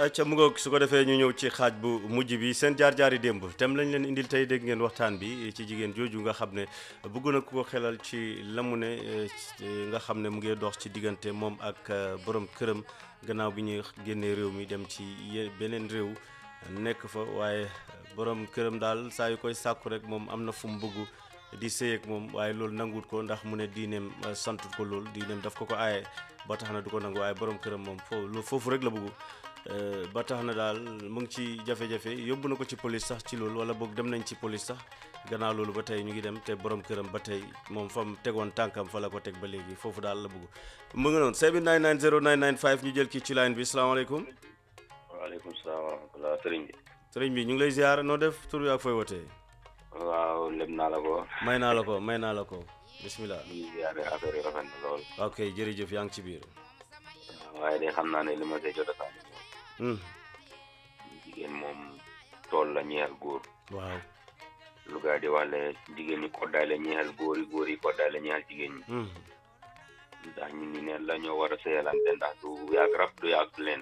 acca mu ngoog su ko defee ñu ñëw ci xaaj bu mujj bi seen jaar-jaari démb tem lañ leen indil tey dégg ngeen waxtaan bi ci jigéen jooju nga xam ne bëgg na ku ko xelal ci la mu ne nga xam ne mu ngi dox ci diggante moom ak borom këram gannaaw bi ñuy génnee réew mi dem ci beneen réew nekk fa waaye borom këram daal saa yu koy sàkku rek moom am na fu mu bëgg di sëy ak moom waaye loolu nanguwut ko ndax mu ne diineem santut ko loolu diineem daf ko ko aaye ba tax na du ko nangu waaye borom këram moom foofu foofu rek la bëgg ba tax na daal mu ngi ci jafe-jafe yóbbu na ko ci police sax ci loolu wala boog dem nañ ci police sax gannaaw loolu ba tey ñu ngi dem te borom këram ba tey moom fa mu tegoon tànkam fa la ko teg ba léegi foofu daal la bëgg mu ngi noonu 7990995 ñu jël kii ci line bi salaamaaleykum. waaleykum salaam wa rahmatulah sëriñ bi. sëriñ bi ñu ngi lay ziar noo def tur ak fooy wootee. waaw leb naa la ko. may naa la ko may naa la ko bisimilah. ñu ngi ziare affaire yi rafet na lool. ok jërëjëf yaa ngi ci biir. waaye de xam naa ne li ma see jot a sànni. jigéen moom tool la ñeexal góor. waaw. lu gaa di wax le jigéen ñi koddaay la ñeexal góor yi góor yi koddaay la ñeexal jigéen ñi. ndax ñu ni neen la ñoo war a seyalante ndax du yàgg rab du yàgg leen.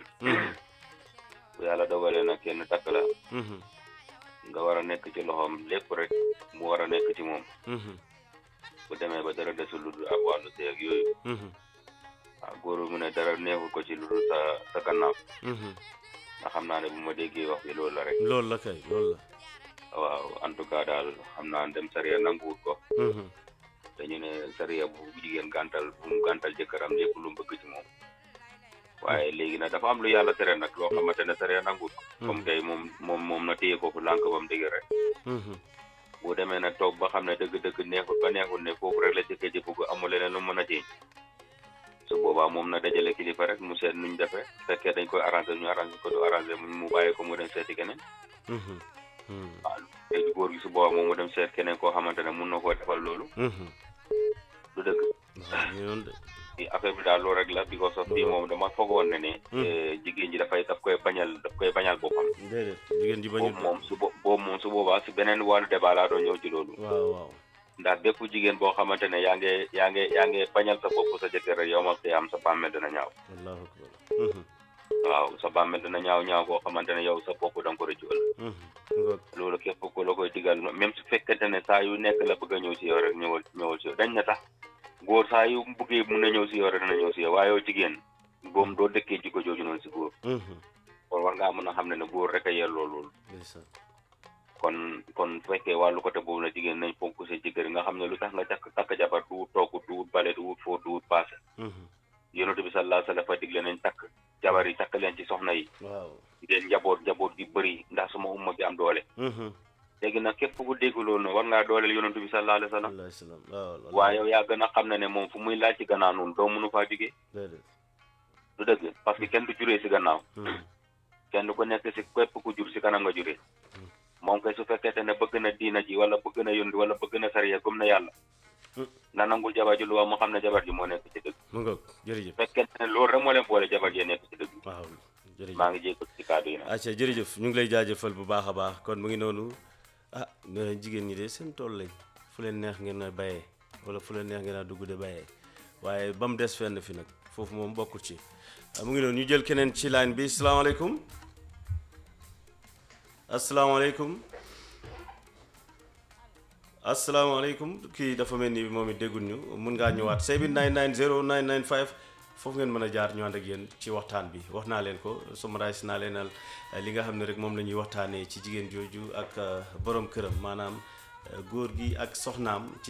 bu yàlla dogalee nag kenn takk la. nga war a nekk ci loxoom lépp rek mu war a nekk ci moom. bu demee ba dara desul lu dul ak wàllu sëy ak yooyu. waaw góor mu ne dara neexul ko ci lu dul sa sa gannaaw. nga xam naa ne bu ma déggee wax bi loolu la rek. loolu la kay loolu la. waaw en tout cas daal xam naa dem sariya nanguwut ko. dañu ne sariya bu jigéen gàntal bu mu gàntal jëkkëram lépp lu mu bëgg ci moom. waaye léegi nag dafa am lu yàlla tere nag loo xamante ne sariya nanguwut ko. comme tey moom moom moom na téye foofu lànk ba mu dëgg rek. bu demee nag toog ba xam ne dëgg-dëgg neexul ba neexul ne foofu rek la jëkkër ji bëgg amul leneen lu mën a jéem. su boobaa moom na dajale kilifa rek mu seet nuñ defee fekkee dañ koy arrangé ñu arrangé ko du arrangé mu bàyyi ko mu dem seeti keneen. waaw léegi góor gi su boobaa moom mu dem seet keneen koo xamante ne mun na koo defal loolu. du dëgg. affaire bi daal loolu rek la because of fii moom dama foogoon ne ne. jigéen ji dafay daf koy bañal daf koy bañal boppam. déedéet jigéen ji bañul moom su boobu moom su boobaa si beneen wàllu débat laa doon ñëw ci loolu. waaw waaw. ndax bépp jigéen boo xamante ne yaa ngi yaa ngi yaa ngi bañal sa bopp sa jëkkër rek yow ma te am sa bàmmeel dina ñaaw. allahu akbar. waaw sa bàmmeel dina ñaaw ñaaw boo xamante ne yow sa bopp da nga ko rëccu loolu képp ku la koy digal même su fekkente ne saa yu nekk la bëgg a ñëw si yow rek ñëwal ñëwal si yow dañ na tax góor saa yu bëggee mun na ñëw si yow rek dina ñëw si yow waaye yow jigéen boom doo dëkkee jikko jooju noonu si góor. kon war ngaa mën a xam ne ne góor rek a yelloo loolu. kon kon bu fekkee wàllu côté boobu la jigéen nañ fonk seen jëkkër nga xam ne lu tax nga takk takk jabar du wut togg du wut bale du wut fóot du wut paase. yonent bi sallallahu alayhi wa sallam fa digle nañ takk jabar yi takk leen ci soxna yi. waaw ngeen njaboot njaboot gi bëri ndax suma umma bi am doole. léegi nag képp ku dégg loolu nag war ngaa dooleel yonent bi sallallahu alayhi wa sallam. waaye yow yaa gën a xam ne ne moom fu muy laaj ci gannaaw noonu doo mënu faa jugee. du dëgg parce que kenn du juree si gannaaw. kenn du ko nekk si képp ku jur si kanam nga juree. moom kay su fekkente ne bëgg na diina ji wala bëgg na yónni wala bëgg na sariya gëm na yàlla. na nangul jabar ji lu wax mu xam ne jabar ji moo nekk ci dëgg. mu ngoog jërëjëf. fekkente ne loolu rek moo leen boole jabar ji nekk ci dëgg. waaw jërëjëf maa ngi jéego ci kàddu yi nag. acca jërëjëf ñu ngi lay jaajëfal bu baax a baax kon mu ngi noonu ah jigéen ñi de seen tool lañ fu leen neex ngeen a bayee wala fu leen neex ngeen a dugg de bayee waaye ba mu des fenn fi nag foofu moom bokkul ci mu ngi noonu ñu jël keneen ci line bi salaamaaleykum asalaamaaleykum asalaamaaleykum kii dafa mel ni moom it déggul ñu mun ngaa ñëwaat 7990995 foofu ngeen mën a jaar ñu ànd ak yéen ci waxtaan bi wax naa leen ko summarise naa leenal li nga xam ne rek moom la ñuy waxtaanee ci jigéen jooju ak borom këram maanaam góor gi ak soxnaam.